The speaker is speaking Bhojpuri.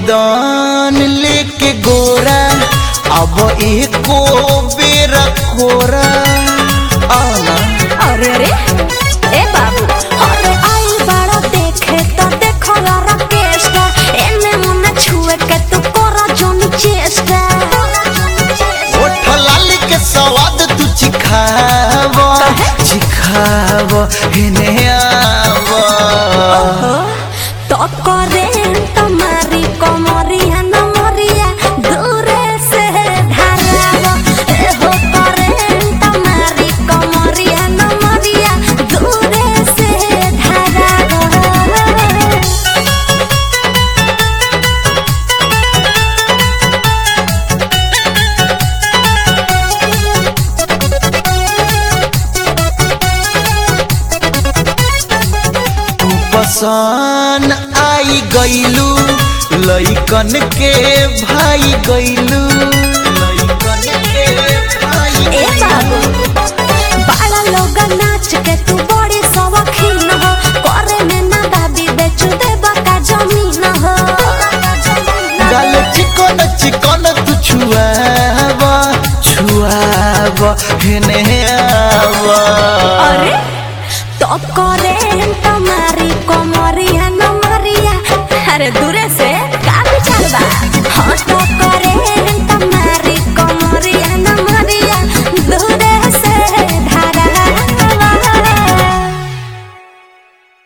मैदान लेके गोरा अब एको बेर खोरा आना अरे रे ए बाबू अरे आई बड़ा देखे तो देखो लारा केस्टा एने मुने छुए के तू करा जोनी चेष्टा ओठ लाली के स्वाद तू चिखाव चिखाव हेने आव तो करे तुम्हारी कोमरिया नमरिया दूरे से धारावा ए हो करे तुम्हारी कोमरिया नमरिया दूरे से धारावा तू पसान आई गईलू लइकन के भाई गईलू लइकन के भाई ए बाबू बाला लोग नाच के तू बड़ी शौकीन हो करे में ना दाबी बेच दे बका जमीन हो डाल चिकन चिकन तू छुआव छुआव हेने आव अरे तो करे तुम्हारी कोमरिया नमरिया अरे दूरे